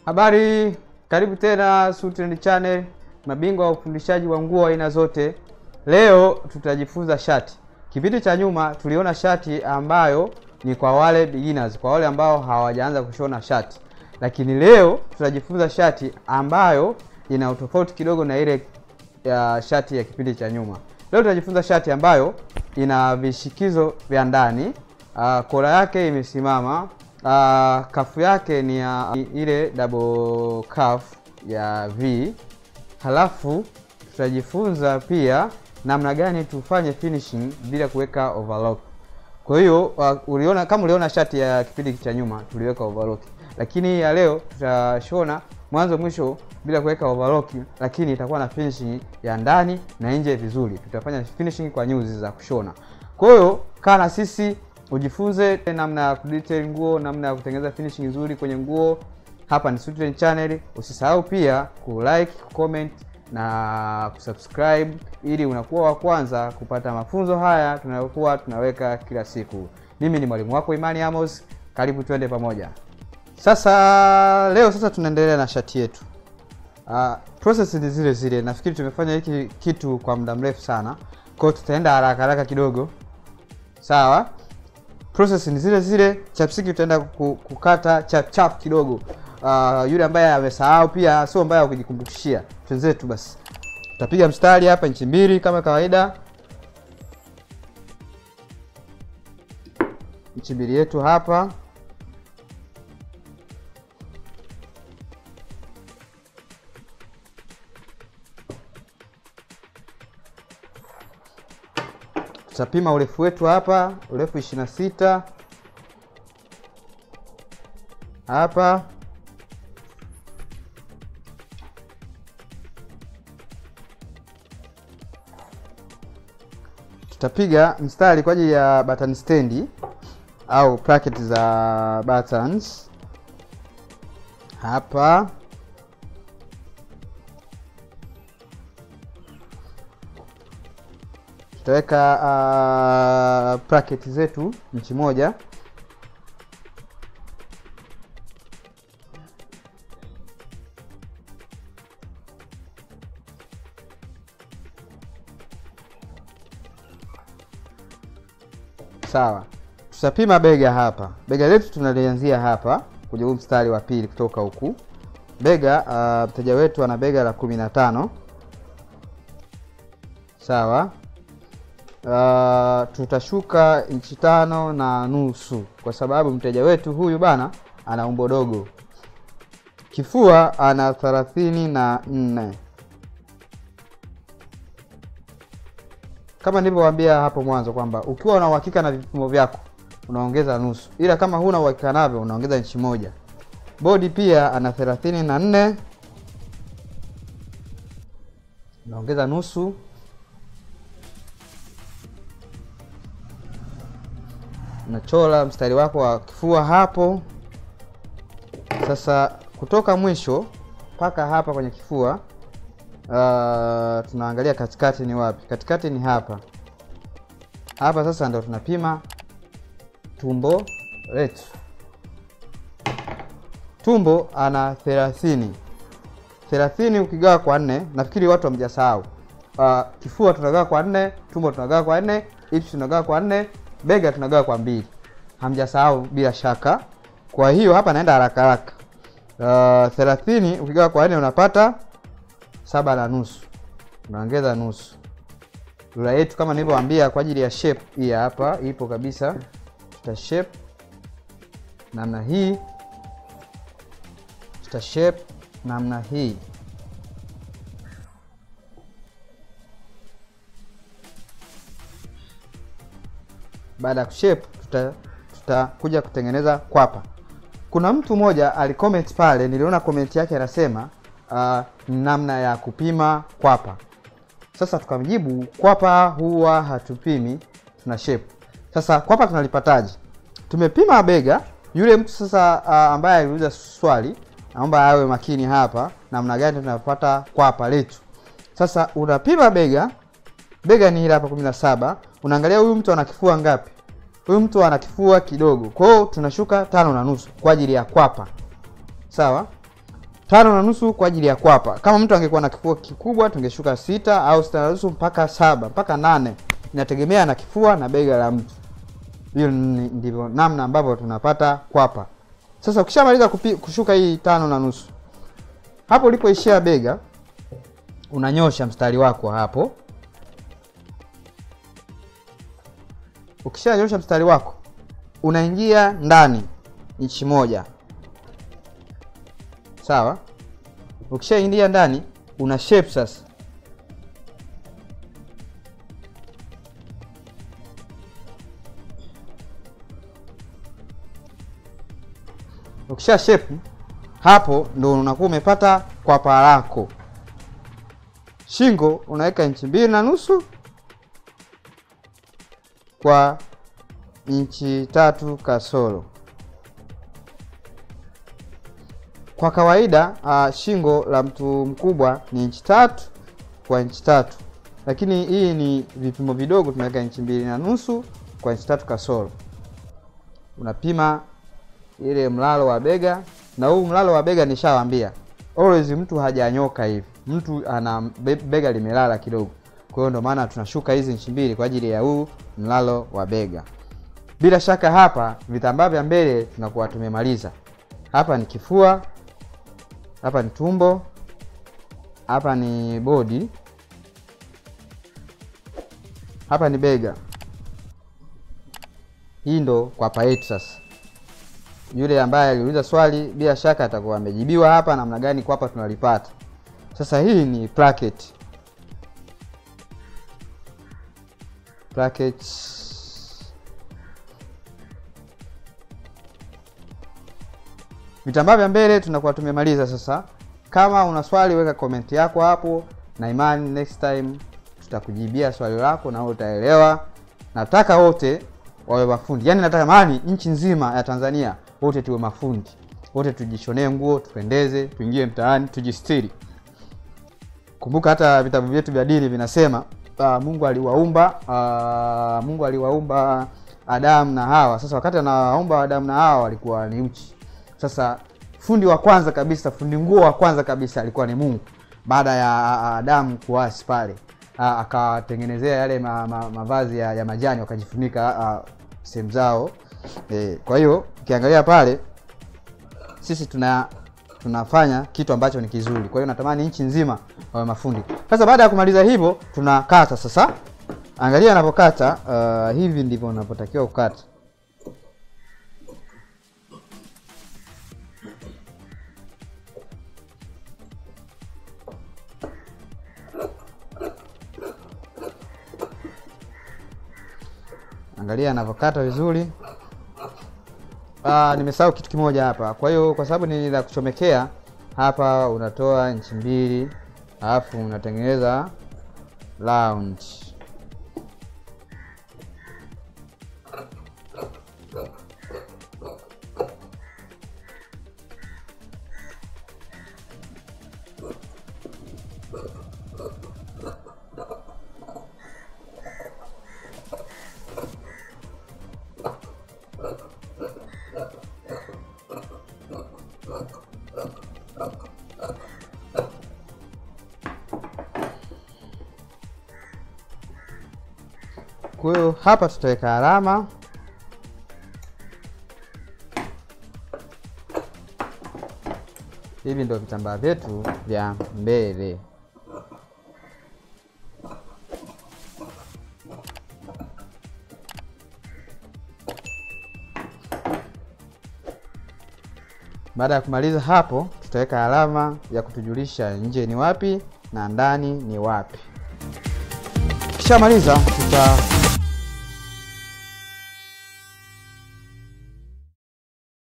Habari, karibu tena Sutrend Channel, mabingwa wa ufundishaji wa nguo aina zote. Leo tutajifunza shati. Kipindi cha nyuma tuliona shati ambayo ni kwa wale beginners, kwa wale ambao hawajaanza kushona shati, lakini leo tutajifunza shati ambayo ina utofauti kidogo na ile ya shati ya kipindi cha nyuma. Leo tutajifunza shati ambayo ina vishikizo vya ndani, uh, kola yake imesimama, uh, kafu yake ni ya ile double cuff ya V. Halafu tutajifunza pia namna gani tufanye finishing bila kuweka overlock. Kwa hiyo uh, uliona kama uliona shati ya kipindi cha nyuma tuliweka overlock, lakini ya leo tutashona mwanzo mwisho bila kuweka overlock, lakini itakuwa na finishing ya ndani na nje vizuri. Tutafanya finishing kwa nyuzi za kushona. Kwa hiyo kaa na sisi ujifunze namna ya kudetail nguo, namna ya kutengeneza finishing nzuri kwenye nguo. Hapa ni Sutrend Channel. Usisahau pia kulike, comment na kusubscribe ili unakuwa wa kwanza kupata mafunzo haya tunayokuwa tunaweka kila siku. Mimi ni mwalimu wako Imani Amos, karibu twende pamoja. Sasa leo sasa tunaendelea na shati yetu. Uh, process ni zile zile. Nafikiri tumefanya hiki kitu kwa muda mrefu sana, kwa hiyo tutaenda haraka haraka kidogo. Sawa, process ni zile zile. Chapsiki tutaenda kukata chap chap kidogo. Uh, yule ambaye amesahau pia sio mbaya kujikumbushia. Twenzetu basi, tutapiga mstari hapa inchi mbili kama kawaida, inchi mbili yetu hapa tutapima urefu wetu hapa, urefu ishirini na sita hapa tutapiga mstari kwa ajili ya button stand au bracket za buttons hapa tutaweka uh, bracket zetu inchi moja sawa. Tutapima bega hapa, bega letu tunalianzia hapa kwenye huu mstari wa pili kutoka huku bega. Mteja uh, wetu ana bega la kumi na tano sawa. Uh, tutashuka inchi tano na nusu kwa sababu mteja wetu huyu bana ana umbo dogo. Kifua ana thelathini na nne kama nilivyowaambia hapo mwanzo kwamba ukiwa una uhakika na vipimo vyako unaongeza nusu, ila kama huna uhakika navyo unaongeza inchi moja. Bodi pia ana thelathini na nne unaongeza nusu Unachola mstari wako wa kifua hapo. Sasa kutoka mwisho mpaka hapa kwenye kifua, uh, tunaangalia katikati ni wapi? Katikati ni hapa hapa. Sasa ndo tunapima tumbo letu. Tumbo ana thelathini. Thelathini ukigawa kwa nne, nafikiri watu hamjasahau. Uh, kifua tunagawa kwa nne, tumbo tunagawa kwa nne, hips tunagawa kwa nne bega tunagawa kwa mbili, hamjasahau bila shaka. Kwa hiyo hapa naenda haraka haraka. Uh, thelathini ukigawa kwa nne unapata saba na nusu, unaongeza nusu. Rula yetu kama nilivyowaambia kwa ajili ya shape hii hapa ipo kabisa, tuta shape namna hii, tuta shape namna hii Baada ya kushape tutakuja tuta kutengeneza kwapa. Kuna mtu mmoja alicomment pale, niliona comment yake anasema uh, namna ya kupima kwapa. Sasa tukamjibu kwapa huwa hatupimi, tuna shape. Sasa kwapa tunalipataje? Tumepima bega. Yule mtu sasa uh, ambaye aliuliza swali, naomba awe makini hapa, namna gani tunapata kwapa letu. Sasa unapima bega, bega ni hili hapa kumi na saba. Unaangalia huyu mtu ana kifua ngapi? Huyu mtu ana kifua kidogo, kwa hiyo tunashuka tano na nusu kwa ajili ya kwapa. Sawa. tano na nusu kwa ajili ya kwapa. Kama mtu angekuwa na kifua kikubwa tungeshuka sita au sita na nusu mpaka saba mpaka nane, inategemea na kifua na bega la mtu. Hiyo ni- ndivyo namna ambavyo tunapata kwapa. Sasa ukishamaliza kupi- kushuka hii tano na nusu, hapo ulipoishia bega unanyosha mstari wako hapo. Ukishanyosha mstari wako unaingia ndani inchi moja, sawa. Ukishaingia ndani una shape sasa. Ukisha shape hapo ndo unakuwa umepata kwapa lako. Shingo unaweka inchi mbili na nusu kwa inchi tatu kasoro. Kwa kawaida uh, shingo la mtu mkubwa ni inchi tatu kwa inchi tatu, lakini hii ni vipimo vidogo, tunaweka inchi mbili na nusu kwa inchi tatu kasoro. Unapima ile mlalo wa bega, na huu mlalo wa bega nishawaambia, always mtu hajanyoka hivi, mtu ana be- bega limelala kidogo. Kwa hiyo ndio maana tunashuka hizi inchi mbili kwa ajili ya huu mlalo wa bega. Bila shaka hapa vitambaa vya mbele tunakuwa tumemaliza. Hapa ni kifua, hapa ni tumbo, hapa ni bodi, hapa ni bega. Hii ndo kwapa yetu sasa. Yule ambaye aliuliza swali bila shaka atakuwa amejibiwa hapa, namna gani kwapa tunalipata. Sasa hii ni placket. Placket. Vitambaa vya mbele tunakuwa tumemaliza sasa. Kama una swali weka komenti yako hapo, na imani next time tutakujibia swali lako na wewe utaelewa. Nataka wote wawe mafundi, yaani natamani nchi nzima ya Tanzania wote tuwe mafundi, wote tujishonee nguo, tupendeze, tuingie mtaani, tujistiri. Kumbuka hata vitabu vyetu vya dini vinasema uh, Mungu aliwaumba uh, Mungu aliwaumba Adamu na Hawa. Sasa wakati anawaumba Adamu na Hawa walikuwa ni uchi. Sasa fundi wa kwanza kabisa, fundi nguo wa kwanza kabisa alikuwa ni Mungu, baada ya Adamu kuasi pale Ah, akawatengenezea yale ma, ma, mavazi ya, ya majani wakajifunika ah, sehemu zao e, kwa hiyo ukiangalia pale sisi tuna tunafanya kitu ambacho ni kizuri. Kwa hiyo natamani nchi nzima wawe mafundi. Sasa baada ya kumaliza hivyo, tunakata sasa. Angalia anapokata, uh, hivi ndivyo unapotakiwa kukata. Angalia anavyokata vizuri. Ah, nimesahau kitu kimoja hapa. Kwa hiyo kwa sababu ni la kuchomekea hapa, unatoa inchi mbili alafu unatengeneza round. Kwa hiyo hapa tutaweka alama hivi, ndio vitambaa vyetu vya mbele. Baada ya kumaliza hapo, tutaweka alama ya kutujulisha nje ni wapi na ndani ni wapi. Kishamaliza tuta